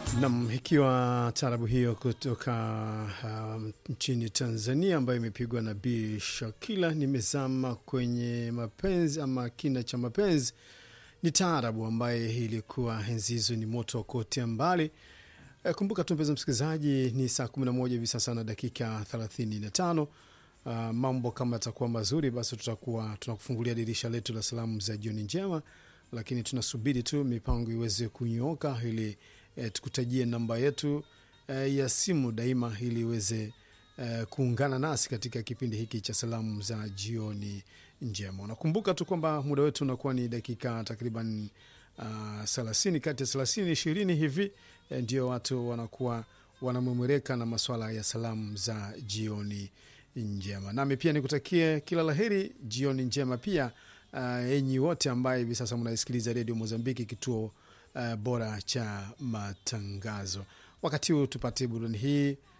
Nam, ikiwa taarabu hiyo kutoka uh, nchini Tanzania ambayo imepigwa na Bi Shakila, nimezama kwenye mapenzi ama kina cha mapenzi. Ni taarabu ambaye ilikuwa enzi hizo ni moto wa kuotea mbali. E, kumbuka tu mpenzi msikilizaji, ni saa 11 hivi sasa na dakika 35. Uh, mambo kama yatakuwa mazuri, basi tutakuwa tunakufungulia dirisha letu la salamu za jioni njema, lakini tunasubiri tu mipango iweze kunyooka ili eh, tukutajie namba yetu eh, ya simu daima ili iweze eh, kuungana nasi katika kipindi hiki cha salamu za jioni njema. Unakumbuka tu kwamba muda wetu unakuwa ni dakika takriban thelathini, kati ya thelathini ishirini hivi eh, ndio watu wanakuwa wanamwemereka na maswala ya salamu za jioni njema. Nami pia nikutakie kila laheri, jioni njema pia uh, enyi wote ambaye hivi sasa mnaisikiliza redio Mozambiki, kituo uh, bora cha matangazo. Wakati huu tupate burudani hii